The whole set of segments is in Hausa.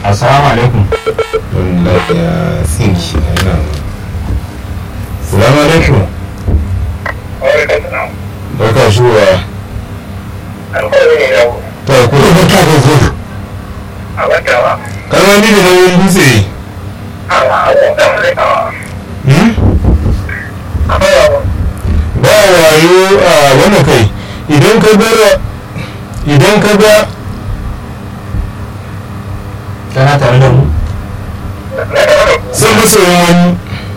assalamu alaikum wallahi ya tsinki yana salamu alaikum barka shuwa ta ko barka da zuwa kalma ni da nauyin dutse hmm? ba wayo a wannan kai idan ka ga idan ka ga kana tare da mu san masoyin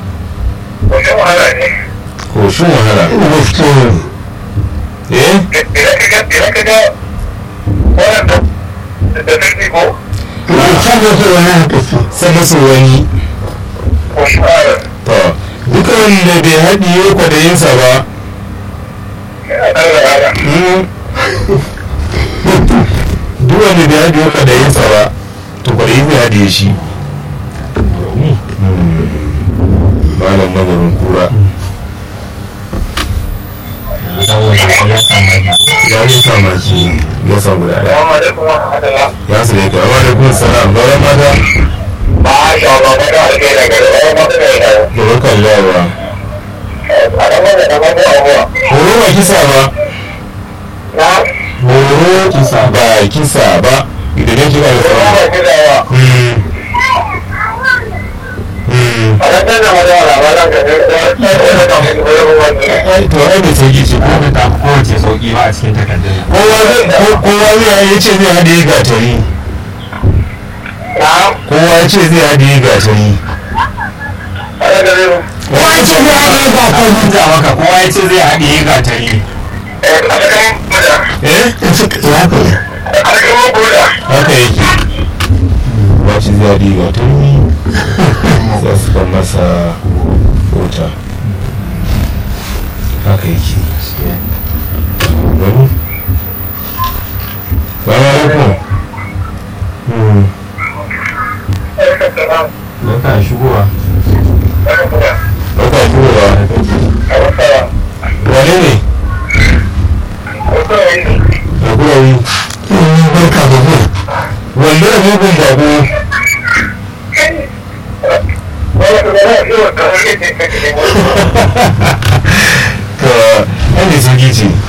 wani koshin wahala eh san masoyin wani to duka wanda bai haɗiye kwadayinsa ba hmm? duk wanda bai haɗiye kwadayinsa ba to kwadayi zai haɗiye shi malam magarin kura ya yi samaki ya samu da ɗaya ya su ne kawai da kun sana bayan mata da bakan yawa horo ba kisa ba horo kisa ba kisa ba idan ya kira da sama to ai da sauki ce ko ko ta kowace sauki ba a cikin takardun kowa zai kowa zai ya ce zai haɗe gatari kowa ya ce zai haɗe gatari kowa ya ce zai haɗe gatari da maka kowa ya ce zai haɗe gatari eh haka yake ba shi zai haɗe gatari za su kan masa wuta haka yake gani Salamu alaikum. Barka shigowa. Barka shigowa. Wane ne? Raguwayi. Barka da zuwa. Wanda da mugun bako. Ka, an da sauki ce.